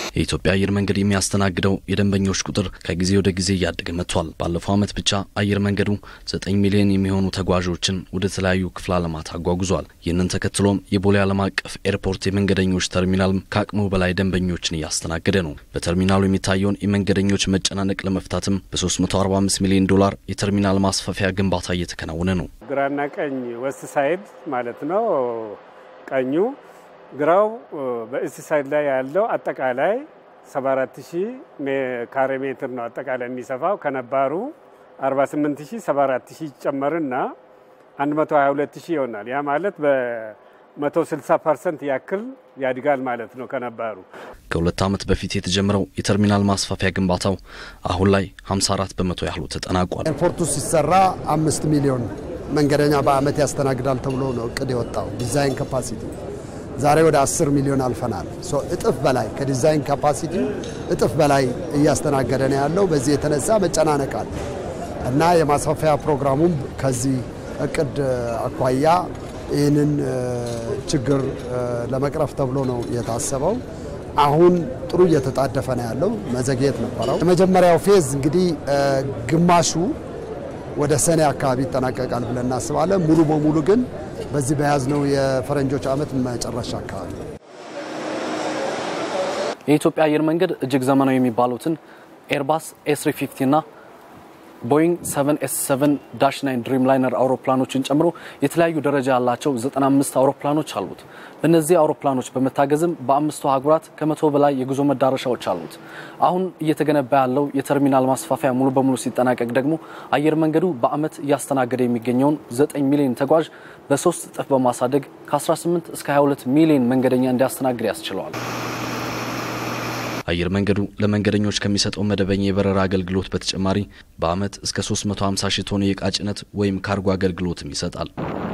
የኢትዮጵያ አየር መንገድ የሚያስተናግደው የደንበኞች ቁጥር ከጊዜ ወደ ጊዜ እያደገ መጥቷል። ባለፈው ዓመት ብቻ አየር መንገዱ ዘጠኝ ሚሊዮን የሚሆኑ ተጓዦችን ወደ ተለያዩ ክፍለ ዓለማት አጓጉዟል። ይህንን ተከትሎም የቦሌ ዓለም አቀፍ ኤርፖርት የመንገደኞች ተርሚናል ከአቅሙ በላይ ደንበኞችን እያስተናገደ ነው። በተርሚናሉ የሚታየውን የመንገደኞች መጨናነቅ ለመፍታትም በ345 ሚሊዮን ዶላር የተርሚናል ማስፋፊያ ግንባታ እየተከናወነ ነው። ግራና ቀኝ ወስት ሳይድ ማለት ነው። ቀኙ ግራው በእስት ሳይድ ላይ ያለው አጠቃላይ 74000 ካሬ ሜትር ነው አጠቃላይ የሚሰፋው ከነባሩ 48000 74000 ይጨመርና 122000 ይሆናል። ያ ማለት በ160 ፐርሰንት ያክል ያድጋል ማለት ነው ከነባሩ። ከሁለት ዓመት በፊት የተጀመረው የተርሚናል ማስፋፊያ ግንባታው አሁን ላይ 54 በመቶ ያህሉ ተጠናቋል። ኤርፖርቱ ሲሰራ አምስት ሚሊዮን መንገደኛ በአመት ያስተናግዳል ተብሎ ነው እቅድ የወጣው ዲዛይን ካፓሲቲ ዛሬ ወደ 10 ሚሊዮን አልፈናል። እጥፍ በላይ ከዲዛይን ካፓሲቲ እጥፍ በላይ እያስተናገደ ነው ያለው። በዚህ የተነሳ መጨናነቅ አለ እና የማስፋፊያ ፕሮግራሙም ከዚህ እቅድ አኳያ ይህንን ችግር ለመቅረፍ ተብሎ ነው የታሰበው። አሁን ጥሩ እየተጣደፈ ነው ያለው። መዘግየት ነበረው። የመጀመሪያው ፌዝ እንግዲህ ግማሹ ወደ ሰኔ አካባቢ ይጠናቀቃል ብለን እናስባለን። ሙሉ በሙሉ ግን በዚህ በያዝነው የፈረንጆች ዓመት መጨረሻ አካባቢ። የኢትዮጵያ አየር መንገድ እጅግ ዘመናዊ የሚባሉትን ኤርባስ ኤስ350 እና ቦይንግ 7ኤስ7 ዳሽ 9 ድሪም ላይነር አውሮፕላኖችን ጨምሮ የተለያዩ ደረጃ ያላቸው 95 አውሮፕላኖች አሉት። በእነዚህ አውሮፕላኖች በመታገዝም በአምስቱ አህጉራት ከመቶ በላይ የጉዞ መዳረሻዎች አሉት። አሁን እየተገነባ ያለው የተርሚናል ማስፋፊያ ሙሉ በሙሉ ሲጠናቀቅ ደግሞ አየር መንገዱ በአመት እያስተናገደ የሚገኘውን 9 ሚሊዮን ተጓዥ በሶስት እጥፍ በማሳደግ ከ18 እስከ 22 ሚሊዮን መንገደኛ እንዲያስተናግድ ያስችለዋል። አየር መንገዱ ለመንገደኞች ከሚሰጠው መደበኛ የበረራ አገልግሎት በተጨማሪ በአመት እስከ 350 ሺህ ቶን የዕቃ ጭነት ወይም ካርጎ አገልግሎትም ይሰጣል።